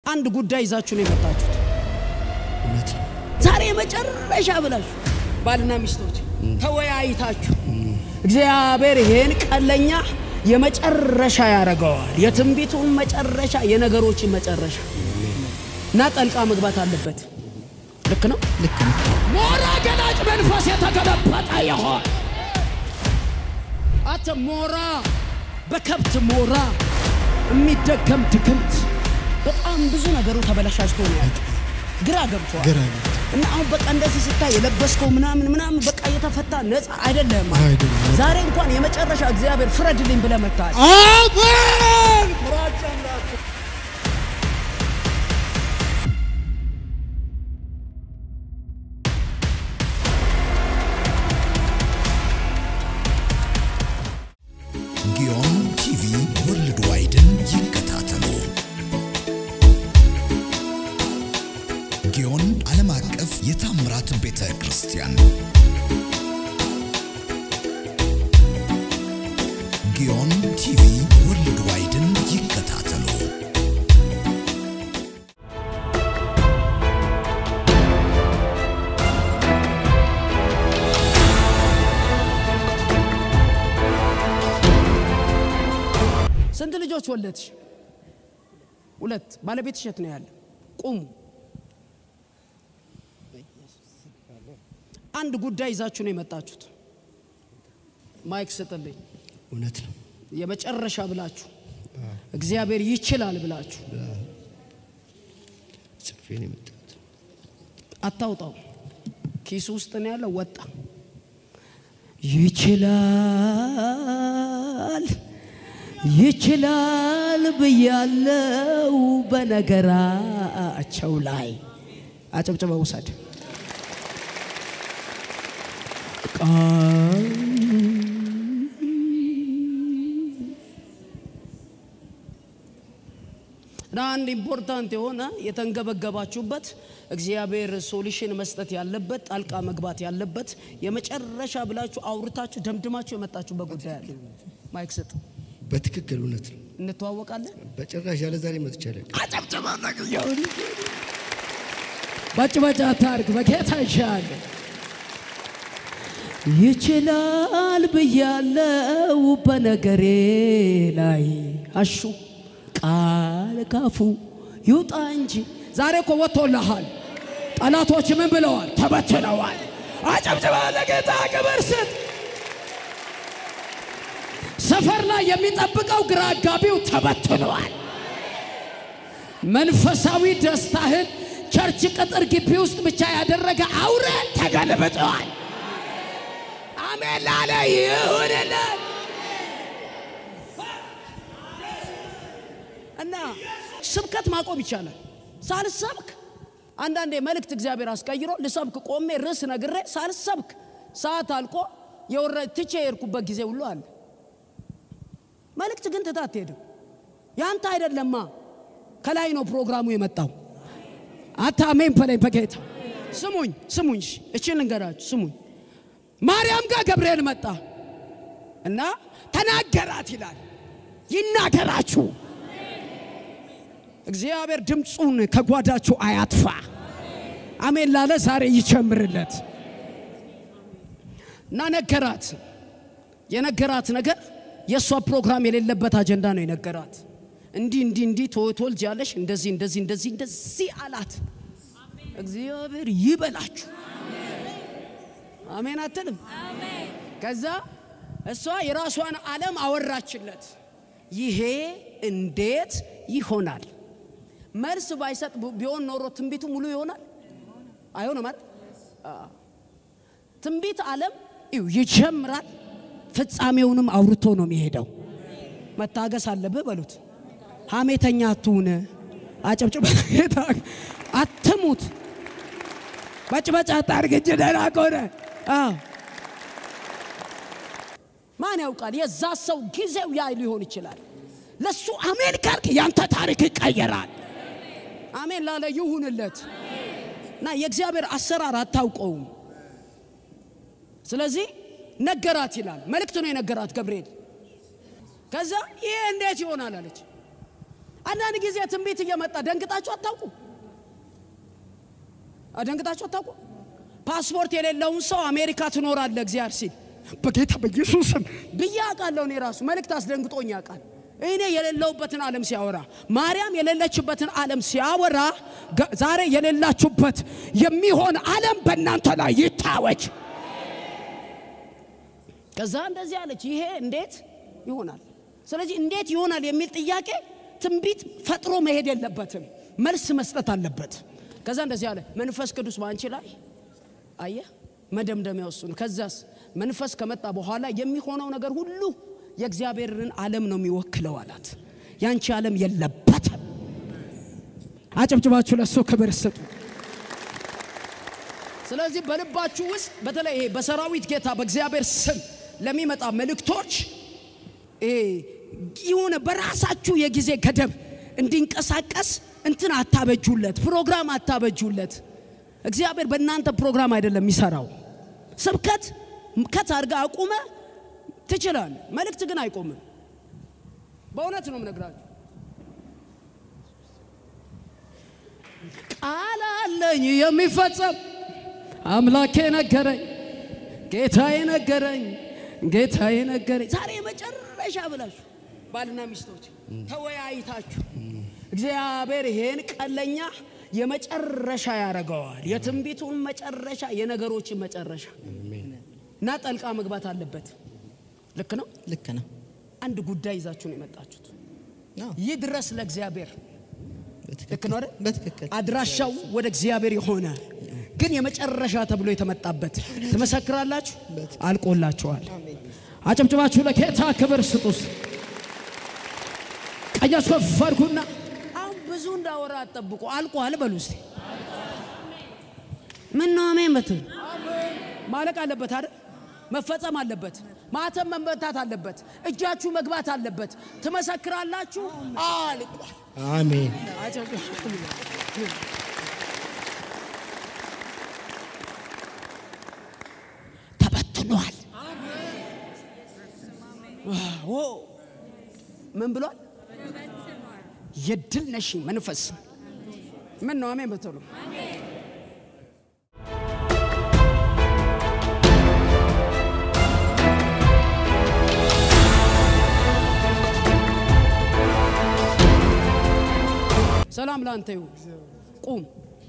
አንድ ጉዳይ ይዛችሁ ነው የመጣችሁት። እውነት ነው። ዛሬ የመጨረሻ ብላችሁ ባልና ሚስቶች ተወያይታችሁ እግዚአብሔር ይሄን ቀለኛ የመጨረሻ ያደርገዋል። የትንቢቱን መጨረሻ፣ የነገሮችን መጨረሻ እና ጠልቃ መግባት አለበት። ልክ ነው። ልክ ነው። ሞራ ገላጭ መንፈስ የተገለበጠ ይሆን አተ ሞራ በከብት ሞራ የሚደገም ድግምት በጣም ብዙ ነገሩ ተበላሻሽቶ ነው ያለው። ግራ ገብቷል። ግራ ነው። እና አሁን በቃ እንደዚህ ስታይ የለበስከው ምናምን ምናምን በቃ የተፈታ ነፃ አይደለም። አይደለም። ዛሬ እንኳን የመጨረሻ እግዚአብሔር ፍረድልኝ ብለህ መጥተሃል። አሜን። ጊዮን ቲቪ ወርልድ ዋይድን ይከታተሉ። ጊዮን ዓለም አቀፍ የታምራት ቤተ ክርስቲያን ጊዮን ቲቪ ወርልድ ዋይድን ይከታተሉ። ስንት ልጆች ወለድሽ? ሁለት። ባለቤትሽ የት ነው ያለ? ቁሙ። አንድ ጉዳይ ይዛችሁ ነው የመጣችሁት። ማይክ ስጥልኝ። እውነት ነው። የመጨረሻ ብላችሁ እግዚአብሔር ይችላል ብላችሁ ጽፌ ነው የመጣሁት። አታውጣው። ኪሱ ውስጥ ነው ያለው። ወጣ። ይችላል ይችላል ብያለው በነገራቸው ላይ አጨብጭበ ውሰድ። ቃል እና አንድ ኢምፖርታንት የሆነ የተንገበገባችሁበት እግዚአብሔር ሶሉሽን መስጠት ያለበት ጣልቃ መግባት ያለበት የመጨረሻ ብላችሁ አውርታችሁ ደምድማችሁ የመጣችሁበት ጉዳይ አለ። ማይክ ስጥ። በትክክል እውነት ነው። እንተዋወቃለን። በጭራሽ ያለ ዛሬ መጥቻለሁ። ባጭባጭ አታርግ። በጌታ ይሻል ይችላል ብያለው በነገሬ ላይ አሹ ቃል ካፉ ይውጣ እንጂ ዛሬ እኮ ወጥቶልሃል። ጠላቶች ምን ብለዋል? ተበትነዋል። አጨብጭባ ለጌታ ክብር ስጥ። ሰፈር ላይ የሚጠብቀው ግራ አጋቢው ተበትነዋል። መንፈሳዊ ደስታህን ቸርች ቅጥር ግቢ ውስጥ ብቻ ያደረገ አውሬ ተገልብጠዋል። አሜን ላለ ይሁንልን እና ስብከት ማቆም ይቻላል። ሳልሰብክ አንዳንዴ መልእክት እግዚአብሔር አስቀይሮ ልሰብክ ቆሜ ርዕስ ነግሬ ሳልሰብክ ሰዓት አልቆ የወረ ትቼ የሄድኩበት ጊዜ ሁሉ አለ። መልእክት ግን ትታ አትሄድም። ያንተ አይደለማ፣ ከላይ ነው ፕሮግራሙ የመጣው። አታ አሜን በለኝ በጌታ ስሙኝ፣ ስሙኝ፣ እሺ፣ እቺን ልንገራችሁ፣ ስሙኝ። ማርያም ጋር ገብርኤል መጣ እና ተናገራት ይላል። ይናገራችሁ እግዚአብሔር ድምፁን ከጓዳችሁ አያጥፋ። አሜን ላለ ዛሬ ይጨምርለት እና ነገራት። የነገራት ነገር የእሷ ፕሮግራም የሌለበት አጀንዳ ነው የነገራት። እንዲህ እንዲህ እንዲህ ትወልጃለሽ፣ እንደዚህ እንደዚህ እንደዚህ እንደዚህ አላት። እግዚአብሔር ይበላችሁ። አሜን አትልም? ከዛ እሷ የራሷን ዓለም አወራችለት። ይሄ እንዴት ይሆናል? መልስ ባይሰጥ ቢሆን ኖሮ ትንቢቱ ሙሉ ይሆናል አይሆንም አይደል? ትንቢት ዓለም ይው ይጀምራል፣ ፍጻሜውንም አውርቶ ነው የሚሄደው። መታገስ አለብህ በሉት። ሐሜተኛ አትሁን። አጨብጭበ አትሙት። በጭበጫ አታርግ እንጂ ደህና ከሆነ አዎ። ማን ያውቃል? የዛ ሰው ጊዜው ያ ሊሆን ይችላል። ለሱ አሜን ካልክ ያንተ ታሪክ ይቀየራል። አሜን ላለ ይሁንለት እና የእግዚአብሔር አሰራር አታውቀውም። ስለዚህ ነገራት ይላል። መልእክት ነው የነገራት ገብርኤል። ከዛ ይሄ እንዴት ይሆናል አለች። አንዳንድ ጊዜ ትንቢት እየመጣ ደንግጣችሁ አታውቁ? ደንግጣችሁ አታውቁ? ፓስፖርት የሌለውን ሰው አሜሪካ ትኖራለህ እግዚአብሔር ሲል በጌታ በኢየሱስም ብዬ አውቃለሁ። እኔ ራሱ መልእክት አስደንግጦኝ ያውቃል። እኔ የሌለውበትን ዓለም ሲያወራ ማርያም የሌለችበትን ዓለም ሲያወራ ገ- ዛሬ የሌላችሁበት የሚሆን ዓለም በእናንተ ላይ ይታወጅ። ከዛ እንደዚህ አለች፣ ይሄ እንዴት ይሆናል? ስለዚህ እንዴት ይሆናል የሚል ጥያቄ ትንቢት ፈጥሮ መሄድ የለበትም፣ መልስ መስጠት አለበት። ከዛ እንደዚህ አለ፣ መንፈስ ቅዱስ በአንቺ ላይ አየ መደምደሚያ እሱ ነው። ከዛስ መንፈስ ከመጣ በኋላ የሚሆነው ነገር ሁሉ የእግዚአብሔርን ዓለም ነው የሚወክለው አላት። ያንቺ ዓለም የለበትም። አጨብጭባችሁ ለእሱ ክብር ስጡ። ስለዚህ በልባችሁ ውስጥ በተለይ ይሄ በሰራዊት ጌታ በእግዚአብሔር ስም ለሚመጣ መልእክቶች ይሄ የሆነ በራሳችሁ የጊዜ ገደብ እንዲንቀሳቀስ እንትን አታበጁለት፣ ፕሮግራም አታበጁለት። እግዚአብሔር በእናንተ ፕሮግራም አይደለም የሚሰራው። ስብከት ከት አድርጋ አቁመ ትችላል፣ መልእክት ግን አይቆምም። በእውነት ነው የምነግራችሁ። ቃል አለኝ የሚፈጸም አምላኬ ነገረኝ፣ ጌታዬ ነገረኝ፣ ጌታዬ ነገረኝ። ዛሬ የመጨረሻ ብላችሁ ባልና ሚስቶች ተወያይታችሁ እግዚአብሔር ይሄን ቀለኛ የመጨረሻ ያደርገዋል። የትንቢቱን መጨረሻ፣ የነገሮችን መጨረሻ እና ጠልቃ መግባት አለበት። ልክ ነው። ልክ ነው። አንድ ጉዳይ ይዛችሁ ነው የመጣችሁት። አዎ፣ ይህ ድረስ ለእግዚአብሔር በትክክል። ልክ ነው አይደል? በትክክል አድራሻው ወደ እግዚአብሔር የሆነ ግን የመጨረሻ ተብሎ የተመጣበት ትመሰክራላችሁ። አልቆላችኋል። አጨብጭባችሁ ለጌታ ክብር ስጡስ። ቀኛችሁ ከፍ አድርጉና አሁን ብዙ እንዳወራ አጠብቁ። አልቋል በሉ እስቲ። ምን ነው አሜን በትል ማለቅ አለበት አይደል? መፈጸም አለበት። ማተም መመታት አለበት። እጃችሁ መግባት አለበት። ትመሰክራላችሁ። አልቋል። አሜን። ተበትኗል። ኦ ምን ብሏል? የድል ነሽ መንፈስ ምን ነው አሜን በትሉ ሰላም ላንተ ይሁን። ቁም።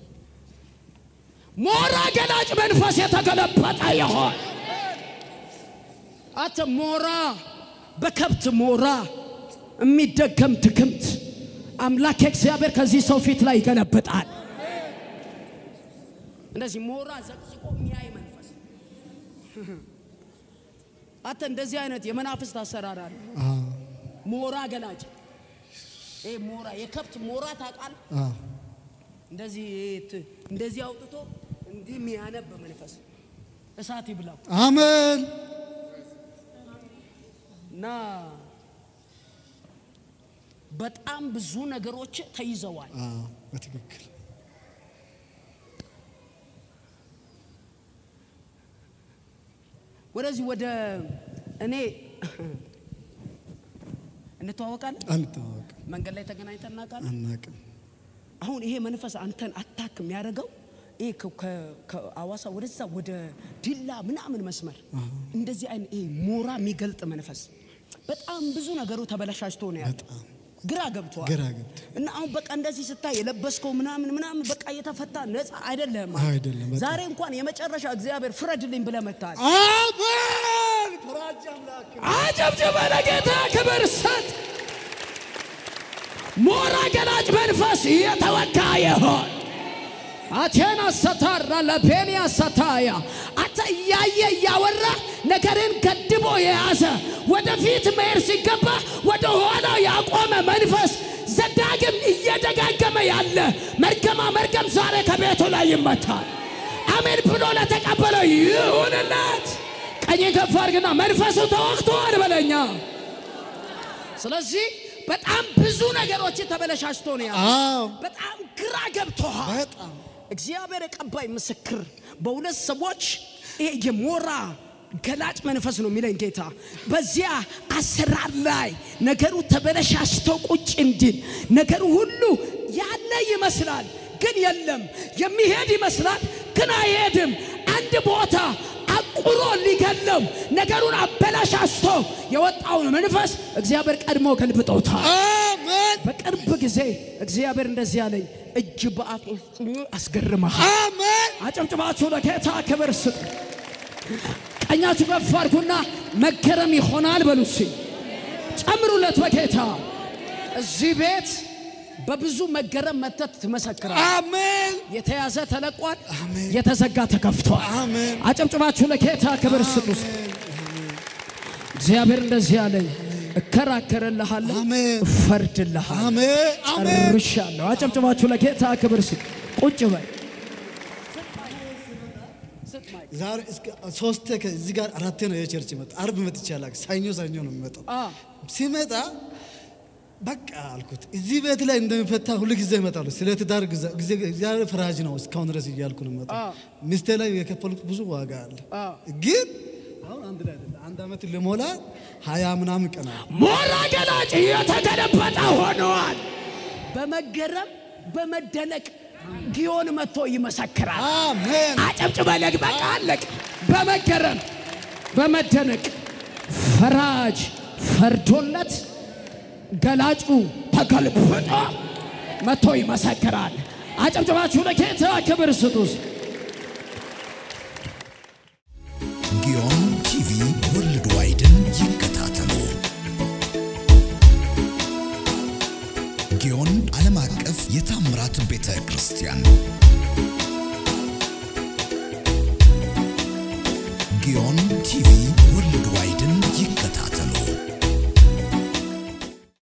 ሞራ ገላጭ መንፈስ የተገለበጠ ይሆን አተ ሞራ በከብት ሞራ የሚደገም ድግምት አምላክ እግዚአብሔር ከዚህ ሰው ፊት ላይ ይገለብጣል። እንደዚህ ሞራ ዘቅዝቆ የሚያይ መንፈስ አተ እንደዚህ አይነት የመናፍስት አሰራር አለ። አዎ፣ ሞራ ገላጭ ይሄ ሞራ የከብት ሞራ ታውቃል። አዎ። እንደዚህ ት- እንደዚህ አውጥቶ እንዲህ የሚያነብ መንፈስ እሳት ይብላው አሜን። እና በጣም ብዙ ነገሮች ተይዘዋል። አዎ፣ በትክክል ወደዚህ ወደ እኔ እንተዋወቃለን። አንተዋወቅ መንገድ ላይ ተገናኝተን እናውቃለን። አናቅም። አሁን ይሄ መንፈስ አንተን አታክ የሚያደርገው ይሄ ከ- ከ- ከአዋሳ ወደዛ ወደ ዲላ ምናምን መስመር እንደዚህ አይነት ይሄ ሞራ የሚገልጥ መንፈስ በጣም ብዙ ነገሩ ተበላሻሽቶ ነው ያለው። በጣም ግራ ገብተዋል። ግራ ገብቶ እና አሁን በቃ እንደዚህ ስታይ የለበስከው ምናምን ምናምን በቃ የተፈታ ነፃ አይደለም። አይደለም፣ በጣም። ዛሬ እንኳን የመጨረሻ እግዚአብሔር ፍረድልኝ ብለህ መጥተሃል። አሜን። ፍራጅ አምላክ አጨብጭበ ለጌታ ክብር ሰጥ። ሞራ ገላጭ መንፈስ የተወጋ ይሆን አቴና ሰታራ ለፔንያ ሰታያ አንተ እያየ እያወራ ነገርን ገድቦ የያዘ ወደፊት መሄድ ሲገባ ወደ ኋላ ያቆመ መንፈስ ዘዳግም እየደጋገመ ያለ መርገማ መርገም ዛሬ ከቤቱ ላይ ይመታል። አሜን ብሎ ለተቀበለው ይሁንለት። ቀኝ ከፍ አድርግና መንፈሱ ተወቅቷል በለኛ። ስለዚህ በጣም ብዙ ነገሮች ተበለሻሽቶ ነው ያለው። አዎ፣ በጣም ግራ ገብቶሃል። በጣም እግዚአብሔር የቀባይ ምስክር በሁለት ሰዎች ይሄ የሞራ ገላጭ መንፈስ ነው የሚለኝ ጌታ። በዚያ አሰራር ላይ ነገሩ ተበለሻሽቶ ቁጭ እንዲል ነገሩ ሁሉ ያለ ይመስላል፣ ግን የለም። የሚሄድ ይመስላል፣ ግን አይሄድም። አንድ ቦታ አቁሮ ሊገለው ነገሩን አበላሻሽቶ የወጣውን መንፈስ እግዚአብሔር ቀድሞ ገልብጦታል። አሜን በቅርብ ጊዜ እግዚአብሔር እንደዚህ አለኝ፣ እጅ በአፍ ውስጥ አስገርመሃል። አሜን አጨብጭባችሁ ለጌታ ክብር ስጡ። ቀኛችሁ ከፍ አድርጉና መገረም ይሆናል በሉ እስኪ ጨምሩለት በጌታ እዚህ ቤት በብዙ መገረም መተት ትመሰክራል። አሜን የተያዘ ተለቋል፣ አሜን። የተዘጋ ተከፍቷል። አሜን አጨብጭባችሁ ለጌታ ክብር ስጡ። እግዚአብሔር እንደዚህ አለኝ፣ እከራከርልሃለሁ፣ አሜን እፈርድልሃለሁ፣ አሜን አሜን ጨርሻለሁ። አጨብጭባችሁ ለጌታ ክብር ስጡ። ቁጭ በል ዛሬ እስከ ሶስቴ ከዚህ ጋር አራቴ ነው የቸርች መጣ። አርብ መጥቼ አላውቅም። ሰኞ ሰኞ ነው የሚመጣው። አ ሲመጣ በቃ አልኩት እዚህ ቤት ላይ እንደሚፈታ ሁሉ ጊዜ ይመጣሉ። ስለ ትዳር ጊዜ- ጊዜ እግዚአብሔር ፈራጅ ነው እስካሁን ድረስ እያልኩ ነው የምመጣው። አዎ። ሚስቴ ላይ የከፈሉት ብዙ ዋጋ አለ። አዎ። ግን አሁን አንድ ላይ አይደለም። አንድ አመት ልሞላ ሀያ ምናምን ቀና ሞራ ገላጭ የተገለበጠ ሆነዋል። በመገረም በመደነቅ ጊዮን መጥቶ ይመሰክራል። አሜን አጨብጭበ ለግበቃ አለቅ በመገረም በመደነቅ ፈራጅ ፈርዶለት ገላጩ ተገልብጦ መጥቶ ይመሰክራል። አጨብጭባችሁ ለጌታ ክብር ስጡስ። ጊዮን ቲቪ ወርልድ ዋይድን ይከታተሉ። ጊዮን ዓለም አቀፍ የታምራት ቤተ ክርስቲያን ጊዮን